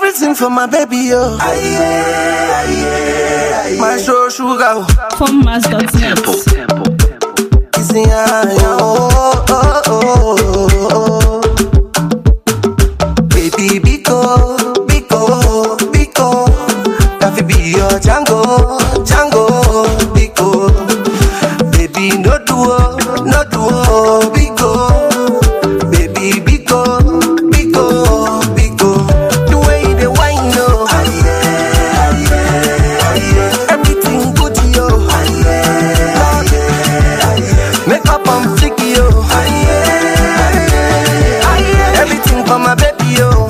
Everything for my baby, yo. My show sugar, oh. Formmas.net. Kissing her, yeah, oh, oh, oh, oh, oh. Baby, Biko, Biko, Biko. That fi be your Django, Django, Biko. Baby, no duo, no duo, Biko. Baby, Biko, Biko, Biko. The way you dey whine, oh. Everything good, yo. Make up on flicky, yo. Everything for my baby, yo.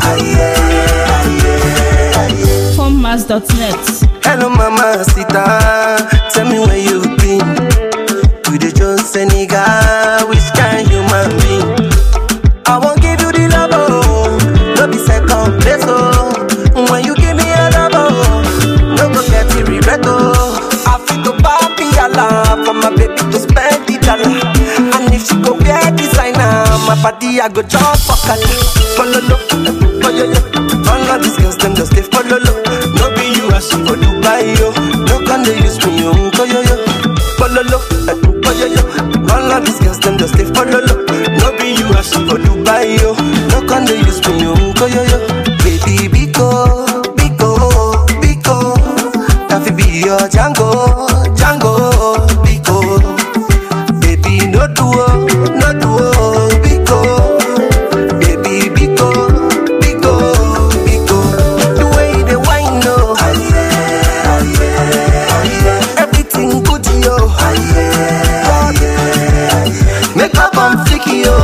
Formmas.net. Hello, mama, sita. Tell me where you been. You the Jones Senegal, which kind human being? I won't give you the love, oh. No be second place, oh. When you give me a love, oh. No go get the regret, oh. I feel to papi Allah for my baby to spend the dollar. And if she go wear designer, my body I go jump for color. Follow lo, follow lo. All of these girls them just stay follow lo. No be you as she go Dubai yo. No can they use me yo, yo yo. Follow lo, follow yo. All of these girls them just stay follow lo. No be you as she go Dubai yo. No can they use me yo, yo yo. Baby Biko, Biko, Biko. That fi be your Django, Django, Biko. Baby, no duo, no duo, Biko. Baby, Biko, Biko, Biko. The way they whine, no. Everything good, yo. Make up on flicky, yo.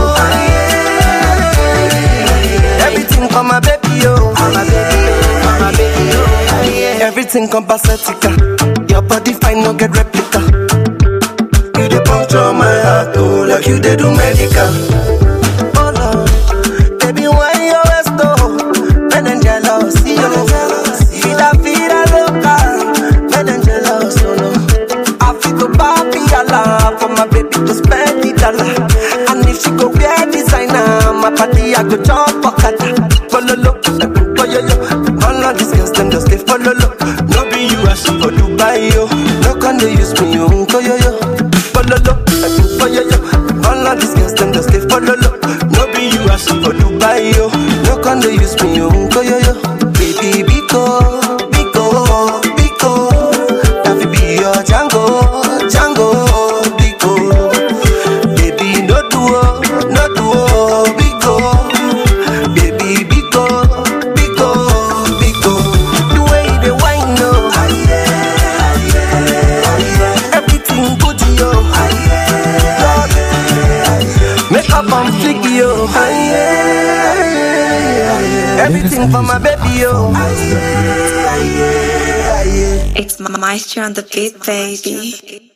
Everything for my baby, yo. For my baby, yo. For my baby, yo. Everything compacetica. Your body fine, no get replica. You dey puncture my heart, oh, like you dey do medical. Oh Lord, baby, why you always go? Men and jealous, yo. Vida, vida loca. Men and jealous, oh no. I feel go papi Allah for my baby to spend the dollar. And if she go wear designer, my body I go jump for kata. Follow lo, follow lo. All of these girls them just stay follow lo. No be you as she go Dubai yo. No can they use me yo, yo yo. Follow lo, follow yo. All of these girls them just stay follow lo. No be you as she go Dubai yo. No can they use me yo, yo yo. Baby Biko, Biko, Biko. That fi be your Django, Django, Biko. Baby, no duo, no duo, Biko. Baby, Biko, Biko, Biko. The way they whine, no. Everything good, yo. Make up on flicky, yo. Everything for my baby, yo. It's Maestro on the beat, baby.